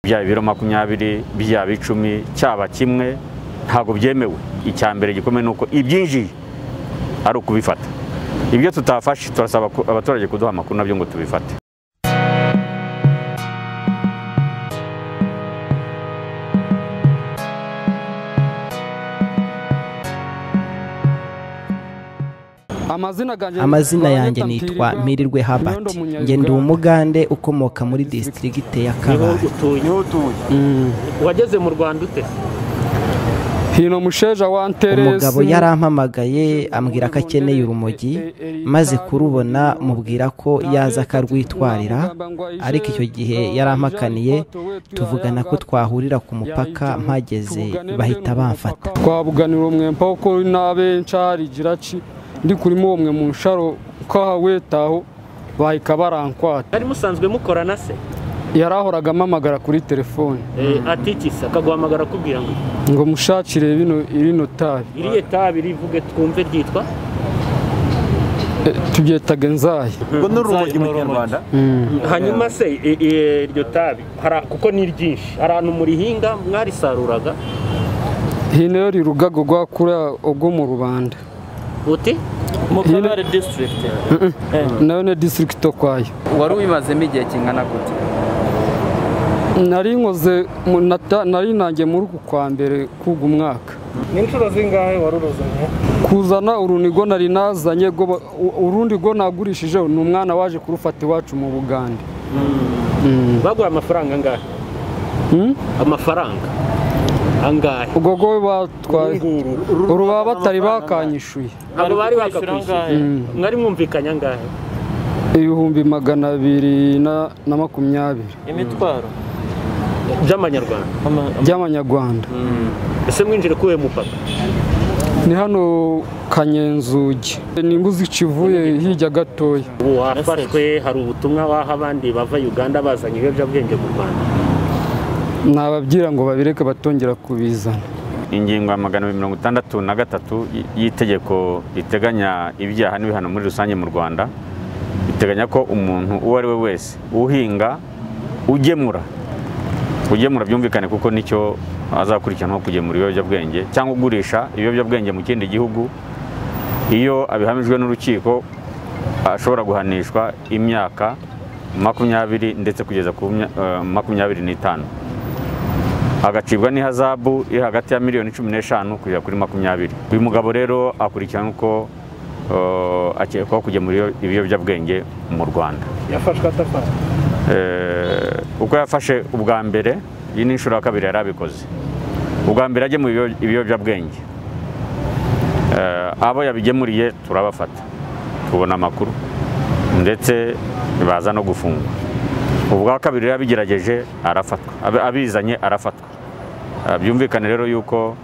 byaba ibiro makumyabiri byaba icumi cyaba kimwe ntabwo byemewe icya mbere gikomeye ni uko ibyinjiye ari ukubifata ibyo tutafashe turasaba abaturage kuduha amakuru nabyo ngo tubifate amazina yanjye nitwa mpirirwe habati ngenda umugande ukomoka muri disitirigite ya kabare niho utuye wageze mu rwanda ute hino musheja wa nteresi umugabo yarampamagaye ambwira ko akeneye urumogi maze kurubona mubwira ko yaza akarwitwarira ariko icyo gihe yarampakaniye tuvugana ko twahurira ku mupaka mpageze bahita bamfata twabuganira umwempa wo kuri nabe nshari giraci ndi kurimo uwo mwe mu nsharo ukahawetaho bahika barankwata yari musanzwe mukorana se yari ahoraga amamagara kuri telefone Eh, atikisa akaguhamagara akubwira ngo ngo mushakire bino irino tabi iriya tabi rivuge twumve ryitwa Eh, tubyetaga enzayi ngo ni urumogi mu kinyarwanda hanyuma se i- i- iryo tabi hari- kuko ni ryinshi hari ahantu murihinga mwarisaruraga hino yo rirugaga rwa kuriya ubwo mu rubanda uti mu kabare disitirigiti nayo ni disitirigiti okwayo wari ubimazemo igihe kingana gute nari nkoze mu- nata- nari nanjye muri uku kwa mbere kugu umwaka ni inshuro zingahe wari uruzanye kuzana urunigo nari nazanye rwo ba- u- urundi rwo nagurishije ni umwana waje kurufata iwacu mu bugande bagura amafaranga angahe Hmm? amafaranga angahe ubwo rwo batwaye uru baba batari bakanyishuye ntabwo bari kwishyura angahe? bakakwishyura mwari mwumvikanye angahe ibihumbi magana abiri na na makumyabiri imitwaro by'amanyarwanda Ama- ama- by'amanyarwanda ese mwinjire kuwe mupaka ni hano kanyenzugi nimbuzi ikivuye hirya gatoya ubu wafashwe hari ubutumwa waha abandi bava uganda bazanye ibiyobyabwenge mu rwanda nababwira ngo babireke batongera kubizana ingingo ya magana abiri mirongo itandatu na gatatu y- y'itegeko riteganya ibyaha n'ibihano muri rusange mu rwanda riteganya ko umuntu uwo ari we wese uhinga ugemura ugemura byumvikane kuko nicyo azakurikiranaho kugemura ibiyobyabwenge cyangwa ugurisha ibiyobyabwenge mu kindi gihugu iyo abihamijwe n'urukiko ashobora guhanishwa imyaka makumyabiri ndetse kugeza ku mya- eh, makumyabiri n'itanu agacibwa n'ihazabu iri hagati ya miliyoni cumi n'eshanu kugera kuri makumyabiri uyu mugabo rero akurikirana uko eh, akekwaho kugemura ibiyo- ibiyobyabwenge mu rwanda yafashwe atafashwe Eh, uko yafashe ubwa mbere iyi ni inshuro ya kabiri yari abikoze ubwa mbere ajye mu ibiyobyabwenge Eh, abo yabigemuriye turabafata tubona amakuru ndetse baza no gufungwa ubwa kabiri rero abigerageje arafatwa Abi- abizanye arafatwa Eh, byumvikane rero yuko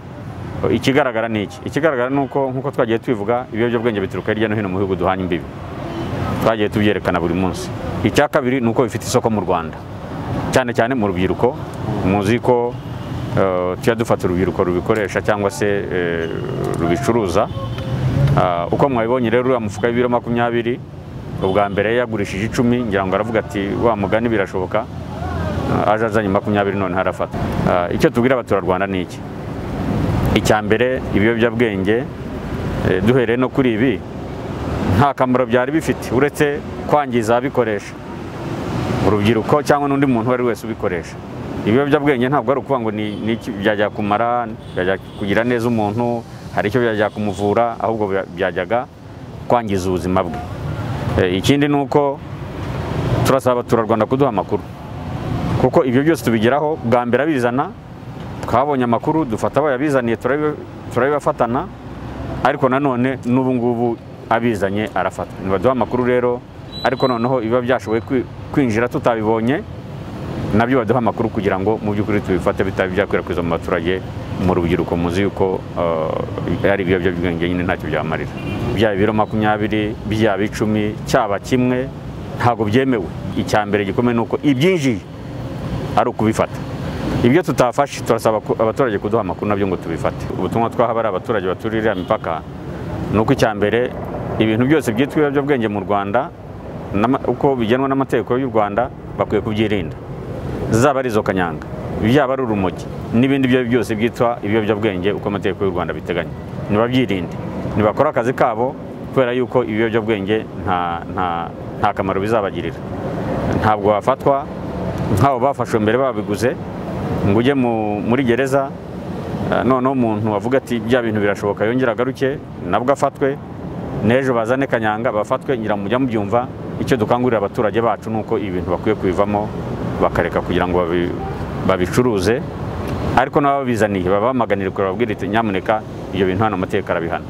eh, ikigaragara ni iki ikigaragara ni uko nk'uko twagiye tubivuga ibiyobyabwenge bituruka hirya no hino mu bihugu duhana imbibi twagiye tubyerekana buri munsi icya kabiri ni uko bifite isoko mu rwanda cyane cyane mu rubyiruko muzi ko eh, tujya dufata urubyiruko rubikoresha cyangwa se eh, rubicuruza Ah, uko mwabibonye rero uriya mufuka w'ibiro makumyabiri ubwa mbere yagurishije icumi ngira ngo aravuga ati wa mugani birashoboka Ah, aje azanye makumyabiri none harafata Ah, icyo tubwira abaturarwanda ni iki icya mbere ibiyobyabwenge eh, duhereye no kuri ibi nta kamaro byari bifite uretse kwangiza ababikoresha urubyiruko cyangwa n'undi muntu uwo ari we wese ubikoresha ibiyobyabwenge ntabwo ari ukuvuga ngo ni ni iki byajya kumara byajya kugira neza umuntu hari icyo byajya kumuvura ahubwo bya- byajyaga kwangiza ubuzima bwe Eh, ikindi ni uko turasaba abaturarwanda kuduha amakuru kuko ibyo byose tubigeraho bwa mbere abizana twabonye amakuru dufata abayabizaniye turabi- turabibafatana ariko nanone n'ubu ngubu abizanye arafata ntibaduha amakuru rero ariko noneho ibiba byashoboye kwi- kwinjira tutabibonye nabyo baduha amakuru kugira ngo mu by'ukuri tubifate bitaba byakwirakwizwa mu baturage mu rubyiruko muzi yuko eh, ari ibiyobyabwenge nyine ntacyo byamarira byaba ibiro makumyabiri byaba icumi cyaba kimwe ntabwo byemewe icya mbere gikomeye ni uko ibyinjiye ari ukubifata ibyo tutafashe turasaba ku- abaturage kuduha amakuru nabyo ngo tubifate ubutumwa twaha bari abaturage baturiye iriya mipaka ni uko icya mbere ibintu byose byitwa ibiyobyabwenge mu rwanda n'ama- uko bigenwa n'amategeko y'u rwanda bakwiye kubyirinda zaba ari izo kanyanga yaba ari urumogi n'ibindi byo ari byo byose byitwa ibiyobyabwenge uko amategeko y'u rwanda abiteganya nibabyirinde nibakore akazi kabo kubera yuko ibiyobyabwenge nta nta- nta kamaro bizabagirira ntabwo bafatwa nk'abo bafashwe mbere babiguze ngo ujye mu- muri gereza Eh, noneho umuntu avuga ati bya bintu birashoboka yongera agaruke nabwo afatwe n'ejo bazane kanyanga bafatwe ngira mujya mubyumva icyo dukangurira abaturage bacu ni uko ibintu bakwiye kubivamo bakareka kugira ngo babi- babicuruze ariko n'ababizaniye babamaganire kure bababwire iti nyamuneka ibyo bintu hano amategeko arabihana